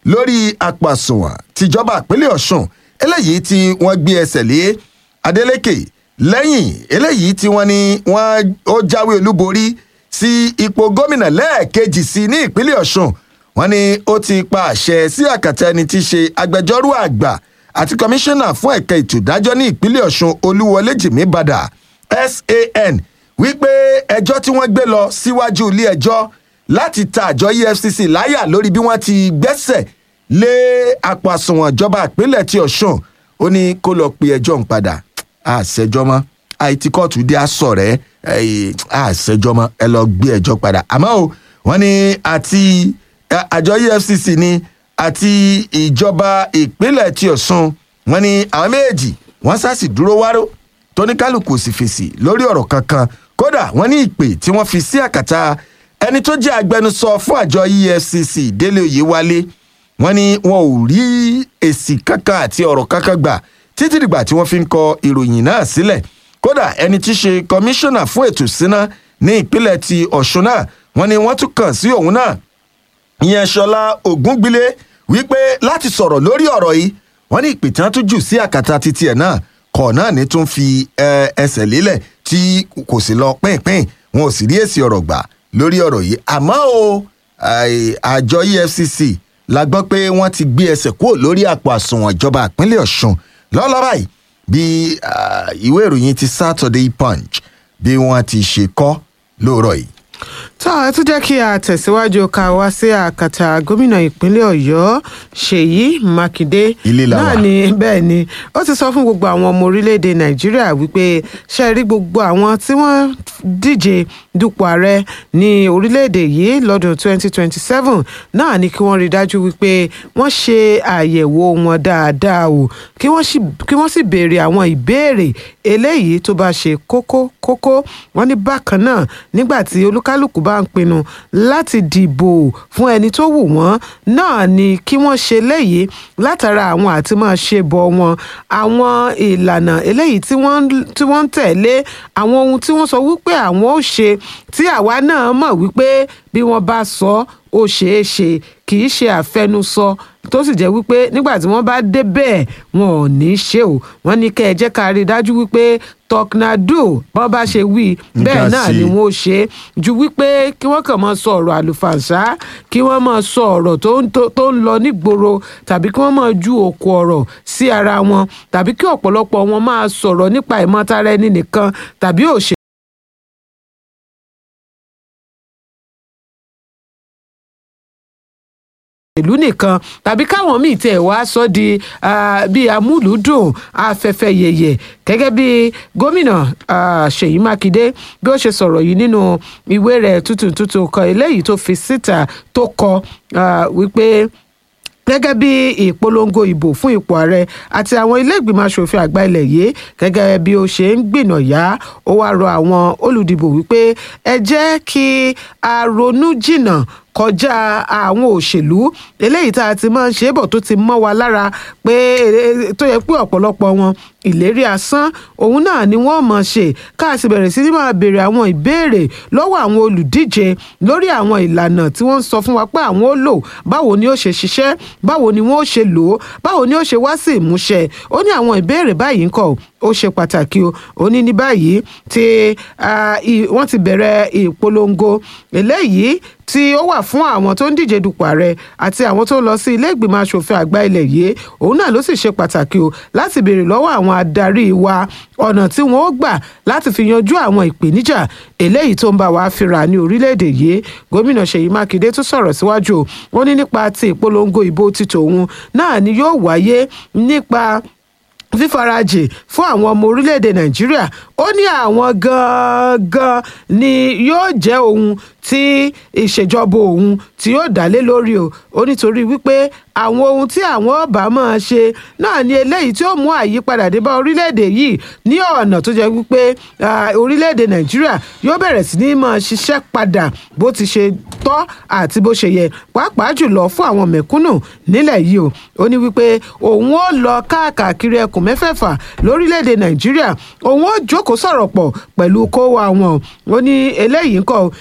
lórí àpò àsùnwọ̀n tìjọba ìpínlẹ̀ ọ̀ṣun eléyìí tí wọ́n gbé ẹsẹ̀ lé adeleke lẹ́yìn eléyìí tí wọ́n ní wọ́n ó jáwé olúborí sí ipò gómìnà lẹ́ẹ̀kejì sí ní ìpínlẹ̀ ọ̀ṣun wọ́n ní ó ti pa àṣẹ sí àkàtà ẹni tí í ṣe agbẹjọ́rò àgbà àti kọmíṣánná fún ẹ̀ka ètò ìdájọ́ ní ìpínlẹ̀ ọ̀ṣun olúwọlé jìmí badà san wípé ẹjọ́ tí wọ́n gbé lọ síwájú ilé ẹjọ́ láti ta àjọ efcc láyà lórí bí wọ́n ti gbẹ́sẹ̀ lé àpò àsùnwọ̀n ìjọba ìpínlẹ̀ ti ọ̀ṣun ó ní kó lọ pe ẹjọ́ ń padà àṣẹjọ́ mọ́ àìtí kóòtù dé aṣọ rẹ̀ àṣẹjọ́ mọ́ ẹ lọ gbé ẹjọ́ padà àmọ́ o wọ́n ní àti àjọ efcc ni àti ìjọba ìpínlẹ̀ ti ọ̀ṣun wọ́n ní àwọn méjèèjì wọ́n sásì dúró wárò tóníkálukú sì fèsì lórí ọ̀rọ̀ kankan kódà wọ́n ní ìpè tí wọ́n fi sí àkàtà ẹni tó jẹ́ agbẹnusọ fún àjọ efcc délé oyèwálé wọ́n ní wọn ò rí èsì kankan àti ọ̀rọ̀ kankan gbà títí dìgbà tí wọ́n fi ń kọ ìròyìn náà sílẹ̀ kódà ẹni tí í ṣe kọmíṣánná fún ètò ìsíná ní ìpínlẹ̀ ti ọ̀ṣun náà wọ́n ní wọ́n tún kàn sí òun náà ìyẹn ṣọlá ògúngbílé wípé láti sọ̀rọ̀ lórí ọ̀rọ̀ yìí wọ́n ní ìpè tí wọ́n tún jù sí àkàtà títí ẹ̀ náà kọ̀ náà ní tún fi ẹsẹ̀ lélẹ̀ tí kò sì lọ pínpín wọn ò sì rí èsì ọ̀rọ̀ gbà lórí ọ̀rọ̀ yìí àmọ́ o àjọ efcc la gbọ́ pé wọ́n ti gbé ẹsẹ̀ kúrò lórí àpò àsùnwọ̀n ìjọba ìpínlẹ̀ ọ̀ṣun lọ́lọ́ báyìí bí ìwé ìròyìn ti saturday punch bí wọ́n ti ṣe kọ́ lóòrọ̀ yìí tó ẹ tún jẹ́ kí a tẹ̀síwájú ká wá sí àkàtà gómìnà ìpínlẹ̀ ọ̀yọ́ ṣèyí mákindé Ilé la náà wà. ni bẹ́ẹ̀ ni ó ti sọ fún gbogbo àwọn ọmọ orílẹ̀-èdè nàìjíríà wípé ṣe rí gbogbo àwọn tí wọ́n díje dupò ààrẹ ní orílẹ̀-èdè yìí lọ́dún 2027 náà ni kí wọ́n rí dájú wípé wọ́n ṣe àyẹ̀wò wọn dáadáa o kí wọ́n sì- kí wọ́n sì béèrè àwọn ìbéèrè eléyìí tó bá ṣe kókó kókó wọ́n ní bákan náà nígbà tí olúkálùkù bá ń pinnu láti dìbò fún ẹni tó wù wọ́n náà ni kí wọ́n ṣe léyìí látara àwọn àti máa ṣe bọ̀ wọn àwọn ìlànà eléyìí tí wọ́n ń- tí wọ́n ń tẹ̀lé àwọn ohun tí wọ́n sọ wípé àwọn ò ṣe tí àwa náà mọ̀ wípé bí wọ́n bá sọ ó ṣeé ṣe kì í ṣe àfẹnusọ tó sì jẹ́ wípé nígbà tí wọ́n bá dé bẹ́ẹ̀ wọn ò ní í ṣe o wọ́n ní kẹ́ ẹ jẹ́ ká rí i dájú wípé tọknado bọ́n bá ṣe wí bẹ́ẹ̀ Nǹkan náà sí. ni wọ́n ó ṣe é ju wípé kí wọ́n kàn máa sọ ọ̀rọ̀ àlùfàǹṣá kí wọ́n máa sọ ọ̀rọ̀ tó ń tó- tó ń lọ nígboro tàbí kí wọ́n máa ju òkú ọ̀rọ̀ sí ara wọn tàbí kí ọ̀pọ̀lọpọ̀ wọn máa sọ̀rọ̀ nípa ìmọ̀tara ẹni nìkan tàbí òṣèlú. ìlú nìkan tàbí káwọn míì tẹ̀ wá sọ di ah, bíi amúlùúdùn afẹ́fẹ́ yẹ̀yẹ̀ gẹ́gẹ́ bí gómìnà ah, ṣèyí mákindé bí ó ṣe sọ̀rọ̀ yìí nínú ìwé rẹ̀ tuntun tuntun kan eléyìí tó fi síta tó kọ ah, wípé gẹ́gẹ́ bí ìpolongo ìbò fún ipò ààrẹ àti àwọn ilé ìgbìmọ̀ asòfin àgbà ilẹ̀ yìí gẹ́gẹ́ bí ó ṣe ń gbìnàyà ó wáá rọ àwọn olùdìbò wípé ẹ jẹ́ kí a ronú jìnnà kọjá àwọn òṣèlú eléyìí tá a ti máa ń ṣe é bọ̀ tó ti mọ́ wa lára pé eh, tó yẹ pé ọ̀pọ̀lọpọ̀ wọn ìlérí asán òun náà ni wọ́n mọ̀ ṣe ká sì bẹ̀rẹ̀ sí ní máa béèrè àwọn ìbéèrè lọ́wọ́ àwọn olùdíje lórí àwọn ìlànà tí wọ́n ń sọ fún wa pé àwọn ó lò báwo ni ó ṣe ṣiṣẹ́ báwo ni wọ́n ó ṣe lò ó báwo ni ó ṣe wá sí ìmúṣẹ ó ní àwọn ìbéèrè báyìí ń kọ́ ó ṣe pàtàkì o ó ní ní báyìí tí ah, i- wọ́n ti bẹ̀rẹ̀ ìpolongo eléyìí tí ó wà fún àwọn tó ń díje dupò ààrẹ àti àwọn tó ń lọ sí ilé ìgbìmọ̀ asòfin àgbà ilẹ̀ yìí òun náà ló sì ṣe pàtàkì o láti béèrè lọ́wọ́ àwọn adarí wa ọ̀nà tí wọ́n ó gbà láti fi yanjú àwọn ìpèníjà eléyìí tó ń bá wa fínra ní orílẹ̀-èdè yìí gómìnà ṣèyí mákindé tún sọ̀rọ̀ síwájú o wọ́n ní nípa ti ìpolongo ìbò ti tòun náà ni yóò wáyé nípa fífarajì fún àwọn ọmọ orílẹ̀-èdè nàìjíríà ó ní àwọn gangan ni yóò jẹ́ ohun tí ìṣèjọba òun tí yóò dá lé lórí o ó nítorí wípé àwọn ohun tí àwọn ọba máa ṣe náà ni eléyìí tí ó mú àyípadà dé bá orílẹ̀-èdè yìí ní ọ̀nà tó jẹ́ wípé ah, orílẹ̀-èdè nàìjíríà yóò bẹ̀rẹ̀ sí ní máa ṣiṣẹ́ padà bó ti ṣe tọ́ àti bó ṣe yẹ pàápàá jùlọ fún àwọn mẹ̀kúnnù nílẹ̀ yìí o ó ní wípé òun ó lọ káàkiri ẹkùn mẹ́fẹ̀ẹ̀fà lórílẹ̀‐èdè nàìjíríà òun ó jókòó sọ̀rọ̀ pọ̀ pẹ̀lú kó wa wọn ó ní eléyìí ń kọ́ o kì í ṣe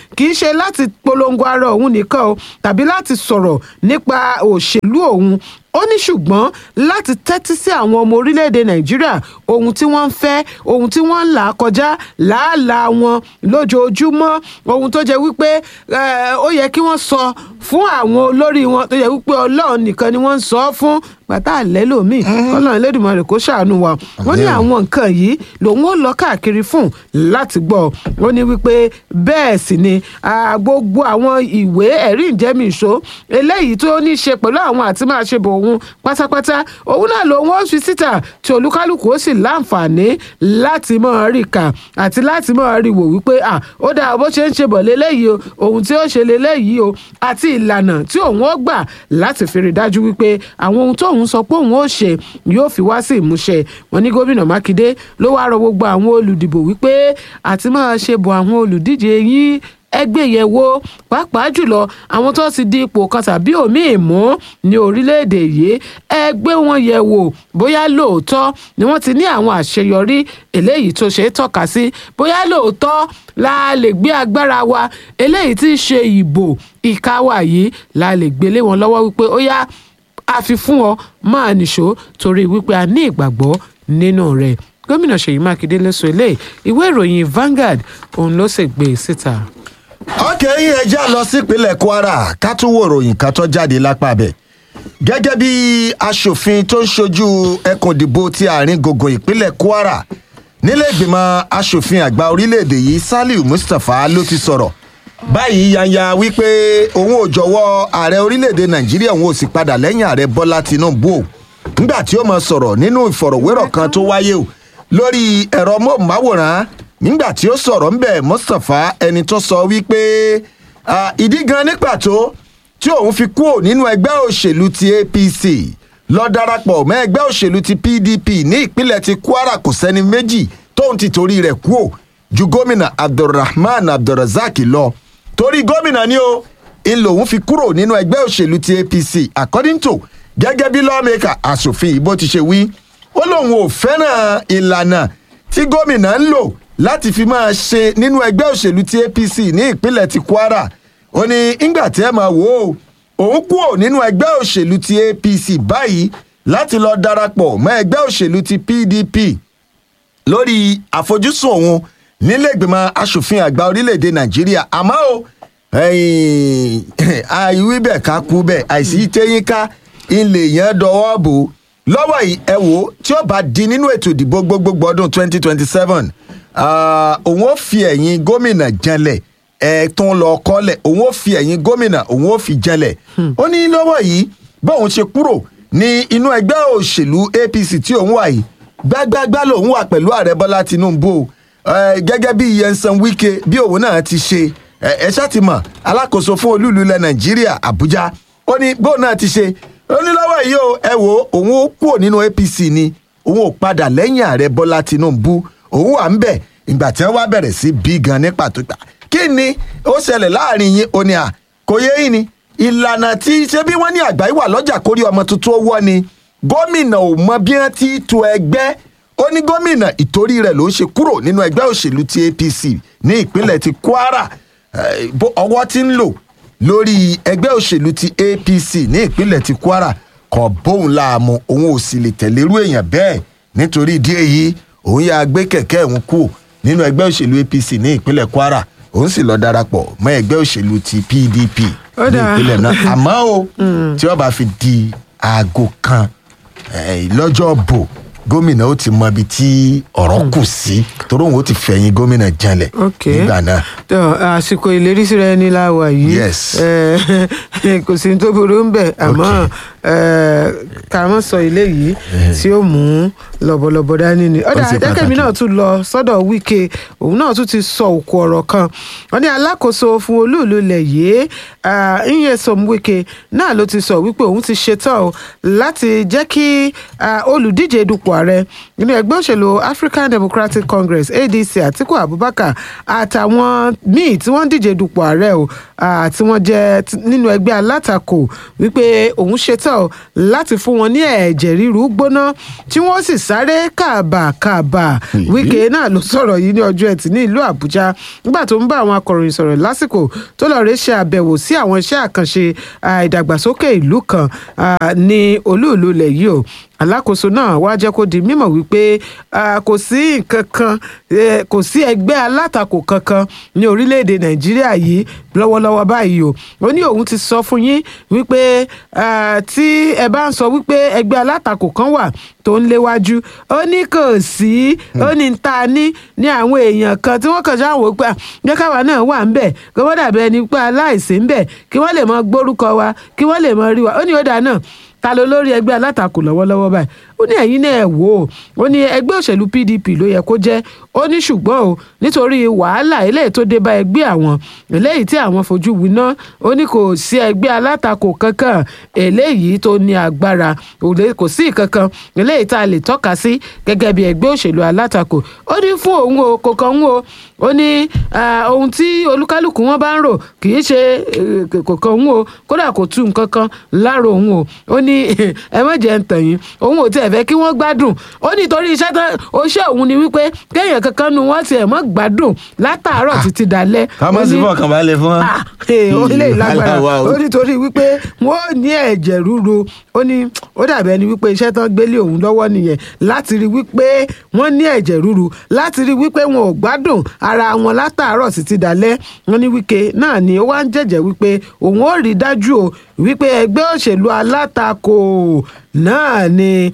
ṣe láti polongo ara òun nìkan o tàbí láti sọ̀rọ̀ nípa òṣèlú òun ó ní ṣùgbọ́n láti tẹ́tí sí àwọn ọmọ orílẹ̀-èdè nàìjíríà ohun tí wọ́n ń fẹ́ ohun tí wọ́n ń là kọjá làálàá wọn lójoojúmọ́ ohun tó jẹ́ wípé eh, ó yẹ kí wọ́n sọ fún àwọn olórí wọn tó jẹ́ wípé ọlọ́run nìkan ni wọ́n ń sọ fún bàtà àlẹ́ lòmíì kọ́lọ́run Elédùmarè kó ṣàánú wa wọ́n ní àwọn nǹkan yìí lòun ó lọ káàkiri fún láti gbọ́ ó ní wípé bẹ́ẹ̀ sì ni ah, gbogbo àwọn ìwé ẹ̀rí ìjẹ́mìíṣó eléyìí tó ní í ṣe pẹ̀lú àwọn àti máa ṣe bò òun pátápátá òun náà lòun ó fi síta tí olúkálùkù ó sì láǹfààní láti máa rí kà àti láti máa rí wò wípé à ó dáa bó ṣe ń ṣe bọ̀ léléyìí o ohun tí ó ṣe léléyìí o àti ìlànà tí òun ó gbà láti fi rí dájú wípé àwọn ohun tóun sọ pé òun ó ṣe yóò fi wá sí ìmúṣẹ wọn ní gómìnà mákindé ló wáá rọ gbogbo àwọn olùdìbò wípé àti máa ṣe bọ̀ àwọn olùdíje yín ẹgbẹ́ yẹ̀ wò pàápàá jùlọ àwọn tó ti di ipò kan tàbí òmíì mú ní orílẹ̀-èdè yìí ẹgbẹ́ wọn yẹ̀ wò bóyá lóòótọ́ ni wọ́n ti ní àwọn àṣeyọrí eléyìí tó ṣe é tọ́ka sí bóyá lóòótọ́ la lè gbé agbára wa eléyìí tí í ṣe ìbò ìkáwá yìí la lè gbélé wọn lọ́wọ́ wípé ó yá a fi fún ọ máa nìṣó torí wípé a ní ìgbàgbọ́ nínú rẹ̀ gómìnà ṣèyí mákindé ló sọ eléyìí ìwé ìròyìn Vanguard òun ló sì gbé e síta ọkẹ́ yín ẹ já lọ sípínlẹ̀ kwara ká tún wo ìròyìn kan tó jáde lápá bẹ̀. gẹ́gẹ́ bí aṣòfin tó ń ṣojú ẹkùn ìdìbò ti àárín gbùngbùn ìpínlẹ̀ kwara nílé ìgbìmọ̀ aṣòfin àgbà orílẹ̀-èdè yìí saliu mustapha ló ti sọ̀rọ̀ báyìí yanya wípé òun ò jọ̀wọ́ ààrẹ orílẹ̀-èdè nàìjíríà òun ò sì padà lẹ́yìn ààrẹ bọ́lá tinubu o nígbà tí ó máa sọ̀rọ̀ nínú ìfọ̀rọ̀wérọ̀ kan tó wáyé o lórí ẹ̀rọ móhùnmáwòrán nígbà tí ó sọ̀rọ̀ ńbẹ̀ mustapha ẹni tó sọ wípé ìdí gan ní pàtó tí òun fi kúrò nínú ẹgbẹ́ òṣèlú ti apc lọ darapọ̀ mọ́ ẹgbẹ́ òṣèlú ti pdp ní ìpínlẹ̀ ti kwara kò sẹ́ni méjì tóun ti torí rẹ̀ kúrò ju gómìnà abdulrahman abdulrasaq lọ torí gómìnà ni ó ń lòun fi kúrò nínú ẹgbẹ́ òṣèlú ti apc according to gẹ́gẹ́ bí lawmaker asòfin ìbò ti ṣe wí ó lóun ò fẹ́ràn ìlànà tí gómìnà ń lò láti fi máa ṣe nínú ẹgbẹ́ òṣèlú ti apc ní ìpínlẹ̀ ti kwara ó ní ńgbà tí ẹ máa wò ó òun kúrò nínú ẹgbẹ́ òṣèlú ti apc báyìí láti lọ darapọ̀ mọ́ ẹgbẹ́ òṣèlú ti pdp lórí àfojúsùn òun nílẹ̀gbìmọ̀ asòfin àgbà orílẹ̀‐èdè nàìjíríà àmọ́ o àìwí bẹ̀ ká kú bẹ̀ àìsí téyín ká ilé yẹn dọwọ́ bò lọ́wọ́ yìí ẹ wò ó tí ó bá di nínú ètò ìdìbò gbogbogbò ọdún twenty twenty seven òun ó fi ẹ̀yìn gómìnà janlẹ̀ ẹ̀ tún lọ kọ́lẹ̀ òun ó fi ẹ̀yìn gómìnà òun ó fi janlẹ̀ ó ní lọ́wọ́ yìí bóun ṣe kúrò ní inú ẹgbẹ́ òṣèlú apc tí òun wà yìí gbágbágbá lòun wà pẹ̀lú ààrẹ bọ́lá tinubu gẹ́gẹ́ bí yẹnsan wike bí òun náà ti ṣe ẹ ṣáà ti mọ̀ alákòóso fún olúùlú ilẹ̀ nàìjíríà àbújá ó ní bóun náà ti ṣe ó ní lọ́wọ́ yìí o ẹ wo òun ó kúrò nínú apc ni òun ò padà lẹ́yìn ààrẹ bọ́lá tinubu òun wà ń bẹ̀ ìgbà tí wọ́n wá bẹ̀rẹ̀ sí bí gan ní pàtó gbà kí ni ó ṣẹlẹ̀ láàrin yín ó ní à kò yé yín ni ìlànà tí ṣé bí wọ́n ní àgbáyé wà lọ́jà kórí ọmọ tuntun owó ni gómìnà ò mọ bí wọ́n ti to ẹgbẹ́ ó ní gómìnà ìtorí rẹ̀ ló ń ṣe kúrò nínú ẹgbẹ́ òṣèlú ti apc ní ìpínlẹ̀ ti kwara ọwọ́ tí ń lò lórí ẹgbẹ́ òṣèlú ti apc ní ìpínlẹ̀ ti kwara kò bóun láàmú òun ò sì lè tẹ̀lérú èèyàn bẹ́ẹ̀ nítorí ìdí èyí òun yà gbé kẹ̀kẹ́ òun kú nínú ẹgbẹ́ òṣèlú apc ní ìpínlẹ̀ kwara òun sì lọ darapọ̀ mọ́ ẹgbẹ́ òṣèlú ti pdp ní ìpínlẹ̀ náà àmọ́ o tí wọ́n bá fi di aago kan lọ́jọ́ bò gómìnà ó ti mọ ibi tí ọ̀rọ̀ kù sí torí òun ó ti fẹ̀yìn gómìnà janlẹ̀ nígbà náà. àsìkò ìlérí síra ẹni la wà yìí Yes. kò sí ní tó burú ń bẹ̀ àmọ́ ká mọ̀ sọ ilé yìí tí ó mú lọ́bọ̀lọ́bọ̀ dání ni. ọ̀dà ṣe akẹ́kẹ̀mí pàtàkì. náà tún lọ sọ́dọ̀ wíkẹ́ òun náà tún ti sọ òkú ọ̀rọ̀ kan wọ́n ní alákòóso fún olúùlú ilẹ̀ yìí Nyesom Wike náà ló ti sọ wípé òun ti ṣetán o láti jẹ́ kí ah, olùdíje dupò ààrẹ nínú ẹgbẹ́ òṣèlú african democratic congress adc atiku abubakar àtàwọn míì tí wọ́n ń díje dupò ààrẹ o tí wọ́n jẹ́ nínú ẹgbẹ́ alátakò wípé òun ṣetán láti fún wọn ní ẹ̀jẹ̀ ríru gbóná tí wọ́n sì sáré kàbàkàbà wíkẹ́ náà ló sọ̀rọ̀ yìí ní ọjọ́ ẹtì ní ìlú àbújá nígbà tó ń bá àwọn akọ̀ròyìn sọ̀rọ̀ lásìkò tó lọ́ọ́ rẹ́ ṣe àbẹ̀wò sí àwọn iṣẹ́ àkànṣe ìdàgbàsókè ìlú kan ní olúùlú ilẹ̀ yìí o alákòóso náà wá jẹ́ kó di mímọ̀ wípé kò sí nǹkan kan kò sí ẹgbẹ́ alátakò kankan ní orílẹ̀-èdè nàìjíríà yìí lọ́wọ́lọ́wọ́ báyìí o ó ní òun ti sọ fún yín wípé tí ẹ bá ń sọ wípé ẹgbẹ́ alátakò kan wà tó ń léwájú ó ní kò sí ó ní ta ní ní àwọn èèyàn kan tí wọ́n kàn ṣáà wò pé jẹ́ káwa náà wà ń bẹ̀ kí wọ́n dàbí ẹni pé aláìsí ń bẹ̀ kí wọ́n lè mọ gbórúkọ wa kí wọ́n lè mọ rí wa ó ní ó dáa náà ta ló lórí ẹgbẹ́ alátakò lọ́wọ́lọ́wọ́ báyìí ó ní ẹ̀yin náà ẹ̀ wò ó ó ní ẹgbẹ́ òṣèlú pdp ló yẹ kó jẹ́ ó ní ṣùgbọ́n o nítorí wàhálà eléyìí tó dé bá ẹgbẹ́ àwọn eléyìí tí àwọn fojú winá ó ní kò sí ẹgbẹ́ alátakò kankan eléyìí tó ní agbára kò sí kankan eléyìí tá a lè tọ́ka sí gẹ́gẹ́ bí ẹgbẹ́ òṣèlú alátakò ó ní fún òun o kò kàn ń o ó ní ohun tí olúkálùkù wọn bá ń rò kì í ṣe kò kàn ń o kódà kò tú nǹkan kan láàrò òun o ó ní ẹ má jẹ́ ń tàn yín òun ò tiẹ̀ fẹ́ kí wọ́n gbádùn ó ní torí iṣẹ́ tán oṣẹ́ òun ni wípé kéèyàn kankan nu wọ́n tiẹ̀ mọ́ gbádùn látàárọ̀ títí dalẹ́. ká má sí fọkàn balẹ̀ fún wa. ó lè lágbára ó ní torí wípé wọ́n ní ẹ̀jẹ̀ ríru ó ní ó dàbí ẹni wípé iṣẹ́ tán gbélé òun lọ́wọ́ nìyẹn láti rí wípé wọ́n ní ẹ̀jẹ̀ ríru láti rí wípé wọn ò gbádùn ara wọn látàárọ̀ títí dalẹ́ wọn ní wípé náà ni ó wá ń jẹ́jẹ́ wípé òun ó rí dájú o wípé ẹgbẹ́ òṣèlú alátakò náà ni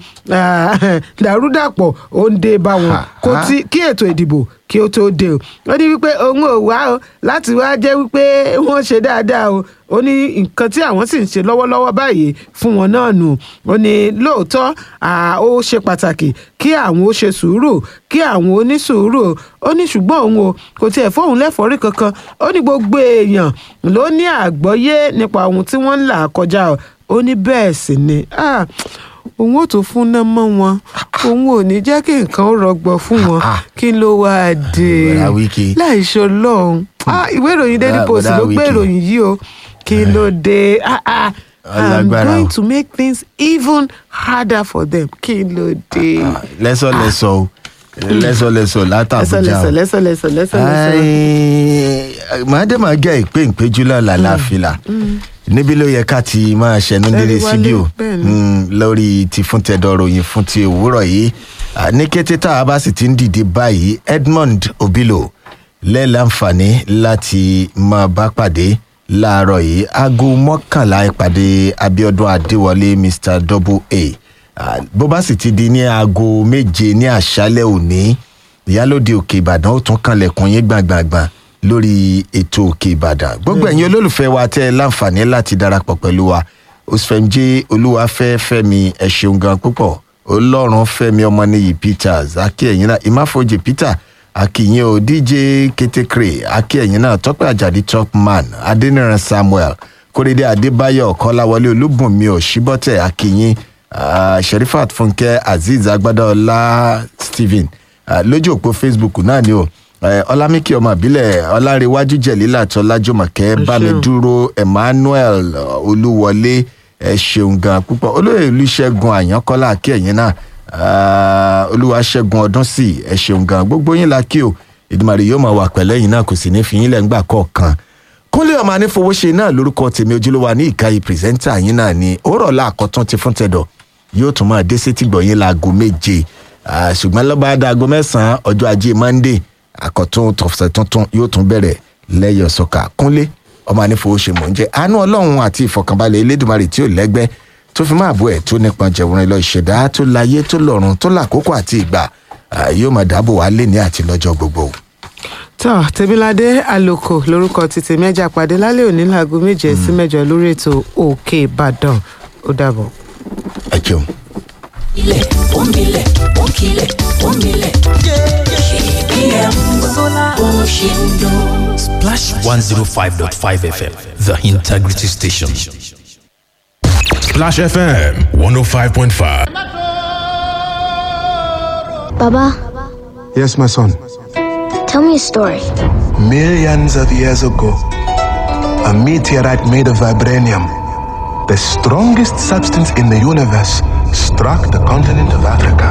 dàrúdàpọ̀ ó ń dé bá wọn kó tí kí ètò ìdìbò kí ó tó dé o ó ní wípé òun ò wá o láti wá jẹ́ wípé wọ́n ṣe dáadáa o ó ní nǹkan tí àwọn sì ń ṣe lọ́wọ́lọ́wọ́ báyìí fún wọn náà nù ó ní lóòótọ́ ó ṣe pàtàkì kí àwọn ó ṣe sùúrù kí àwọn ó ní sùúrù ó ní ṣùgbọ́n òun o kò tiẹ̀ fóun lẹ́fọ̀ọ́rí kankan ó ní gbogbo èèyàn ló ní àgbọ́yé nípa ohun tí wọ́n ń là kọjá o ó ní bẹ́ẹ̀ sì ni òun ò tún fún náà mọ́ wọn òun ò ní jẹ́ kí nǹkan ó rọgbọ fún wọn kí ló wáá dé láì ṣe ọlọ́run ìwé ìròyìn daily post ló gbé ìròyìn yìí o kí ló dé i'm going to make things even harder for them kí ló dé. lẹ́sọ̀ lẹ́sọ̀ o lẹ́sọ̀ lẹ́sọ̀ látàbújá o lẹ́sọ̀ lẹ́sọ̀ lẹ́sọ̀ lẹ́sọ̀ lẹ́sọ̀. màdàmá gẹ́ ìpè ìpéjú lọ́la láfìlà níbi ló yẹ ká ti máa ṣẹnu délé síbí o lórí ti fún tẹdọ ròyìn fún ti òwúrọ̀ yìí ní kété tá a bá sì ti ń dìde báyìí edmond obilo lẹ́ẹ̀láǹfààní láti máa bá pàdé láàárọ̀ yìí aago mọ́kànlá ìpàdé abiodun adéwọlé mr double a bó bá sì ti di ní aago méje ní àṣálẹ̀ òní ìyálòde òkè ìbàdàn ó tún kanlẹ̀kùn yín gbàngbàngbàn lórí ètò òkè ìbàdàn gbogbo ẹ̀yin olólùfẹ́ wa tẹ́ ẹ láǹfààní láti darapọ̀ pẹ̀lú wa osfemje olúwafẹ́ fẹ́mi ẹ ṣeun gan púpọ̀ ọlọ́run fẹ́mi ọmọnìyí peters akínyẹ̀yìn náà ìmáfojì peter akínyìn o dj ketekre akínyẹ̀yìn náà tọ́pẹ́ àjàdí topman adẹniran samuel kórèdé adébáyọ̀ kọ́láwọlé olúbùnmi òṣìbọ́tẹ̀ akínyìn uh, sherifat fúnkẹ́ azeez agbádọ́lá stephen uh, lójú òpó facebook náà ni o ọlámíkì ọmọ ìbílẹ̀ ọlárẹ̀wájú jẹ̀lílà tọ́lájọ́mọ̀kẹ́ bámidúró emmanuel olúwọlé ẹ ṣeun gan púpọ̀ olóyè olùṣègùn àyànkọ́lá kí ẹ̀yìn náà olúwaṣẹ́gun ọdún sí ẹ ṣeun gan gbogbo yín la kí o ìdùmarè yóò máa wà pẹ̀lẹ́ yìí náà kò sì ní fi yín lẹ́ngbà kọ̀ọ̀kan kúnlé ọmọ anífowóṣe náà lórúkọ tèmi ojúlówó ní ìkàyè pírẹsẹ́ńtà yín náà ni òórọ̀ làkọ́tún ti fún tẹ̀dọ̀ yóò tún máa dé sétí gbọ̀yìn láago méje ṣùgbọ́n lọ́ba adago mẹ́sàn-án ọjọ́ ajé monday àkọ́tún tọ̀sẹ̀ tuntun yóò tún bẹ̀rẹ̀ lẹ́yọ̀ sọ́kà kúnlé ọmọ anífowóṣe mò ń jẹ́ àánú ọlọ́run àti ìfọ̀kànbalẹ̀ elédùnmarè tí ò lẹ́gbẹ́ tó fi máa bọ́ ẹ̀ tó nípọn jẹ̀wọ́n lọ ìṣẹ̀dá tó láyé tó lọ́run tó làkókò àti ìgbà yóò máa dáàbò wá lé ní àti lọ́jọ́ gbogbo. tọ́ tèmiládé àlòkò lórúkọ títí mẹ́jà pàdé lálẹ́ òní láago méje sí mẹ́jọ lórí ètò òkè ìbàdàn ó dàbọ̀. ẹ jẹun. ilẹ̀ omilẹ̀ òkìlẹ̀ omilẹ̀ kpm bó ṣe ń dún. Splash 105.5 FM, the integrity station. Splash FM 105.5. Baba, Yes, my son. tell me a story. Millions of years ago, a meteorite made of vibranium, the strongest substance in the universe, struck the continent of Africa,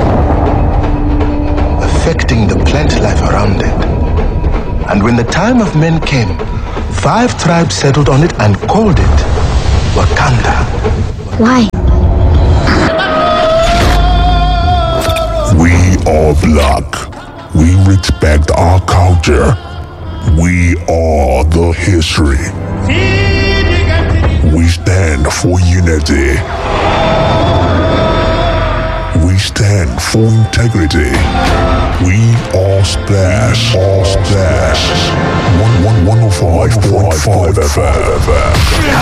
affecting the plant life around it. And when the time of men came, five tribes settled on it and called it Wakanda. Why? We are black. We respect our culture. We are the history. We stand for unity. We stand for integrity. We are splash. All splash. One one one oh five point five FM.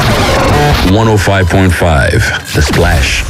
105.5 The Splash.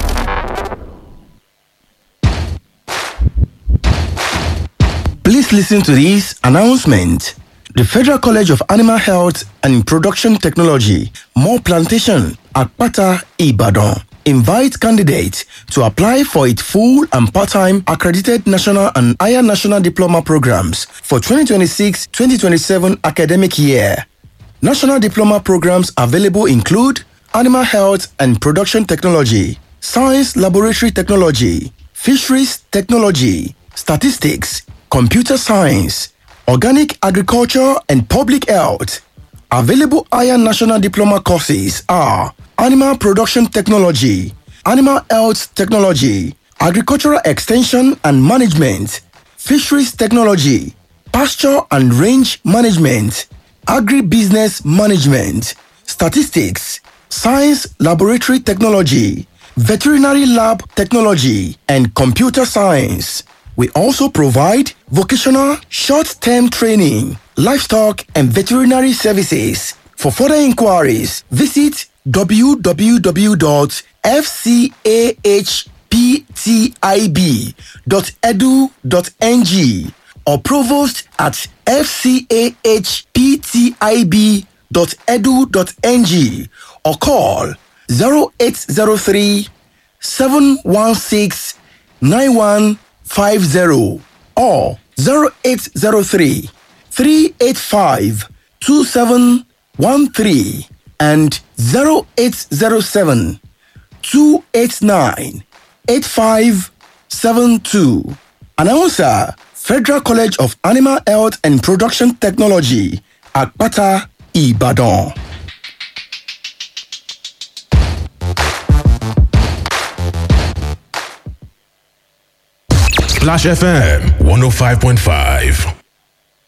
Please listen to this announcement. The Federal College of Animal Health and Production Technology, More Plantation, Akpata, Ibadan, invites candidates to apply for its full and part-time accredited national and higher national diploma programs for 2026-2027 academic year. National diploma programs available include Animal Health and Production Technology, Science Laboratory Technology, Fisheries Technology, Statistics, Computer Science, Organic Agriculture and Public Health. Available higher national diploma courses are Animal Production Technology, Animal Health Technology, Agricultural Extension and Management, Fisheries Technology, Pasture and Range Management, Agribusiness Management, Statistics, Science Laboratory Technology, Veterinary Lab Technology, and Computer Science. We also provide vocational short-term training, livestock and veterinary services. For further inquiries, visit www.fcahptib.edu.ng or provost at fcahptib.edu.ng or call 0803 716 9150 or 0803 385 2713 and 0807 289 8572. Announcer Federal College of Animal Health and Production Technology, Akpata, Ibadan. Splash FM 105.5.